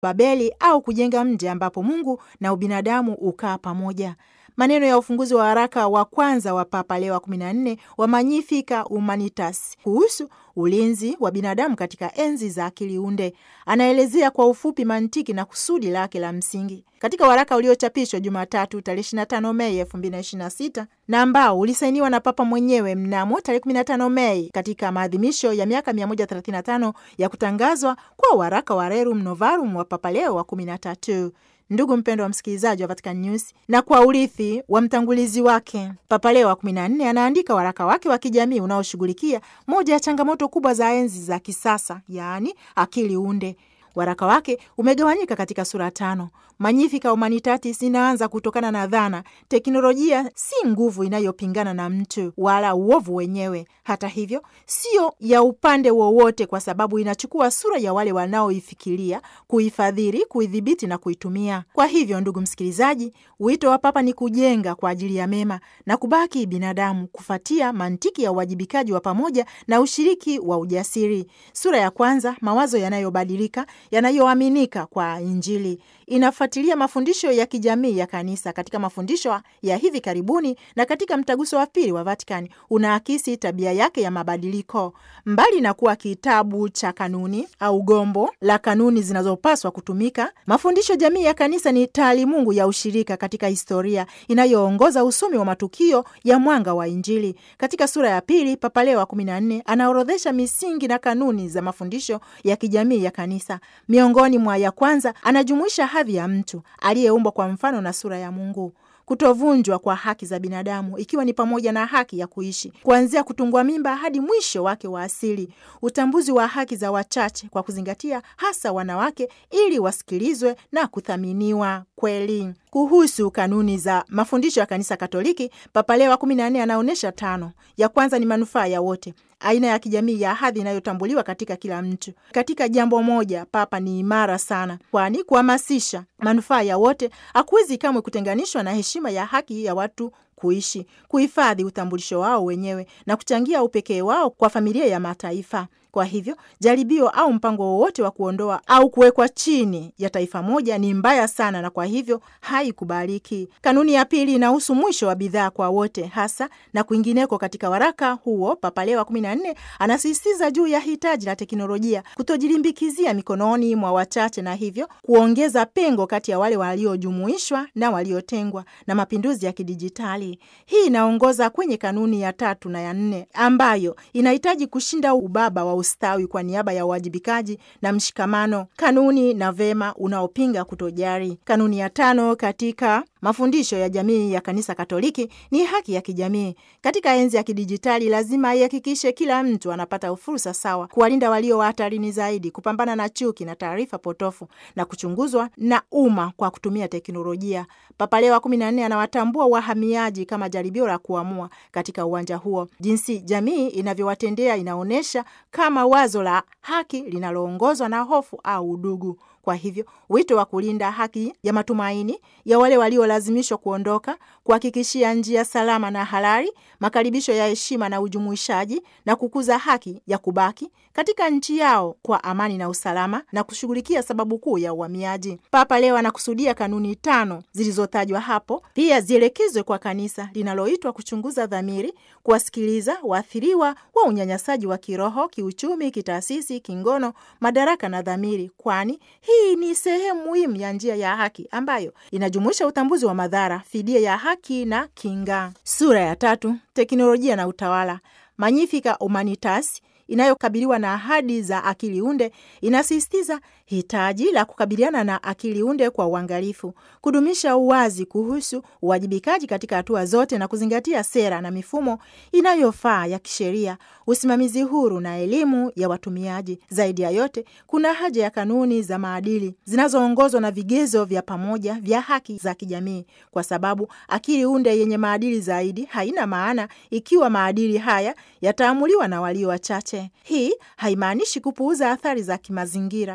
Babeli au kujenga mji ambapo Mungu na ubinadamu ukaa pamoja. Maneno ya ufunguzi wa waraka wa kwanza wa Papa Leo wa 14 wa Magnificat Humanitas kuhusu ulinzi wa binadamu katika enzi za akili unde, anaelezea kwa ufupi mantiki na kusudi lake la msingi katika waraka uliochapishwa Jumatatu tarehe 25 Mei 2026 na ambao ulisainiwa na Papa mwenyewe mnamo tarehe 15 Mei katika maadhimisho ya miaka 135 ya kutangazwa kwa waraka wa Rerum Novarum wa Papa Leo wa 13. Ndugu mpendo wa msikilizaji wa Vatican News, na kwa urithi wa mtangulizi wake Papa Leo wa 14 anaandika waraka wake wa kijamii unaoshughulikia moja ya changamoto kubwa za enzi za kisasa, yaani akili unde. Waraka wake umegawanyika katika sura tano. Magnificat Humanitatis inaanza kutokana na dhana teknolojia si nguvu inayopingana na mtu wala uovu wenyewe. Hata hivyo, sio ya upande wowote, kwa sababu inachukua sura ya wale wanaoifikiria, kuifadhili, kuidhibiti na kuitumia. Kwa hivyo, ndugu msikilizaji, wito wa Papa ni kujenga kwa ajili ya mema na kubaki binadamu, kufuatia mantiki ya uwajibikaji wa pamoja na ushiriki wa ujasiri. Sura ya kwanza, mawazo yanayobadilika yanayoaminika kwa Injili inafuatilia mafundisho ya kijamii ya kanisa katika mafundisho ya hivi karibuni na katika mtaguso wa pili wa Vatikani unaakisi tabia yake ya mabadiliko. Mbali na kuwa kitabu cha kanuni au gombo la kanuni zinazopaswa kutumika, mafundisho jamii ya kanisa ni taalimungu ya ushirika katika historia inayoongoza usomi wa matukio ya mwanga wa Injili. Katika sura ya pili, Papa Leo wa kumi na nne anaorodhesha misingi na kanuni za mafundisho ya kijamii ya kanisa. Miongoni mwa ya kwanza anajumuisha hadhi ya mtu aliyeumbwa kwa mfano na sura ya Mungu, kutovunjwa kwa haki za binadamu, ikiwa ni pamoja na haki ya kuishi kuanzia kutungwa mimba hadi mwisho wake wa asili, utambuzi wa haki za wachache kwa kuzingatia hasa wanawake, ili wasikilizwe na kuthaminiwa kweli. Kuhusu kanuni za mafundisho ya kanisa Katoliki, Papa Leo wa kumi na nne anaonyesha tano. Ya kwanza ni manufaa ya wote, aina ya kijamii ya hadhi inayotambuliwa katika kila mtu. Katika jambo moja, Papa ni imara sana, kwani kuhamasisha manufaa ya wote hakuwezi kamwe kutenganishwa na heshima ya haki ya watu kuishi, kuhifadhi utambulisho wao wenyewe na kuchangia upekee wao kwa familia ya mataifa. Kwa hivyo jaribio au mpango wowote wa kuondoa au kuwekwa chini ya taifa moja ni mbaya sana, na kwa hivyo haikubaliki. Kanuni ya pili inahusu mwisho wa bidhaa kwa wote, hasa na kwingineko. Katika waraka huo, Papa Leo wa kumi na nne anasisitiza juu ya hitaji la teknolojia kutojilimbikizia mikononi mwa wachache, na hivyo kuongeza pengo kati ya wale waliojumuishwa na waliotengwa na mapinduzi ya kidijitali. Hii inaongoza kwenye kanuni ya tatu na ya nne ambayo inahitaji kushinda ubaba wa ustawi kwa niaba ya uwajibikaji na mshikamano, kanuni na vema unaopinga kutojari. Kanuni ya tano katika mafundisho ya jamii ya kanisa Katoliki ni haki ya kijamii. Katika enzi ya kidijitali, lazima ihakikishe kila mtu anapata fursa sawa, kuwalinda walio wa hatarini zaidi, kupambana na chuki na taarifa potofu na kuchunguzwa na umma kwa kutumia teknolojia. Papa Leo wa kumi na nne anawatambua wahamiaji kama jaribio la kuamua katika uwanja huo. Jinsi jamii inavyowatendea inaonyesha kama wazo la haki linaloongozwa na hofu au udugu. Kwa hivyo wito wa kulinda haki ya matumaini ya wale waliolazimishwa kuondoka, kuhakikishia njia salama na halali, makaribisho ya heshima na ujumuishaji, na kukuza haki ya kubaki katika nchi yao kwa amani na usalama, na kushughulikia sababu kuu ya uhamiaji. Papa leo anakusudia kanuni tano zilizotajwa hapo pia zielekezwe kwa kanisa linaloitwa kuchunguza dhamiri, kuwasikiliza waathiriwa wa unyanyasaji wa kiroho, kiuchumi, kitaasisi, kingono, madaraka na dhamiri, kwani hii ni sehemu muhimu ya njia ya haki ambayo inajumuisha utambuzi wa madhara, fidia ya haki na kinga. Sura ya tatu, teknolojia na utawala, Magnificat Humanitas inayokabiliwa na ahadi za akili unde inasisitiza hitaji la kukabiliana na akili unde kwa uangalifu, kudumisha uwazi kuhusu uwajibikaji katika hatua zote na kuzingatia sera na mifumo inayofaa ya kisheria, usimamizi huru na elimu ya watumiaji. Zaidi ya yote, kuna haja ya kanuni za maadili zinazoongozwa na vigezo vya pamoja vya haki za kijamii, kwa sababu akili unde yenye maadili zaidi haina maana ikiwa maadili haya yataamuliwa na walio wachache. Hii haimaanishi kupuuza athari za kimazingira za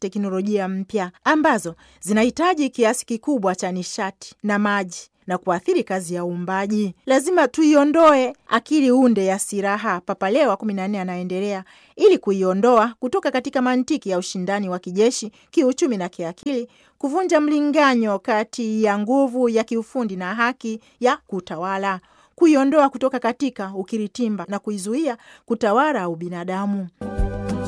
teknolojia mpya ambazo zinahitaji kiasi kikubwa cha nishati na maji na kuathiri kazi ya uumbaji. Lazima tuiondoe akili unde ya silaha, Papa Leo wa kumi na nne anaendelea, ili kuiondoa kutoka katika mantiki ya ushindani wa kijeshi, kiuchumi na kiakili, kuvunja mlinganyo kati ya nguvu ya kiufundi na haki ya kutawala, kuiondoa kutoka katika ukiritimba na kuizuia kutawala ubinadamu.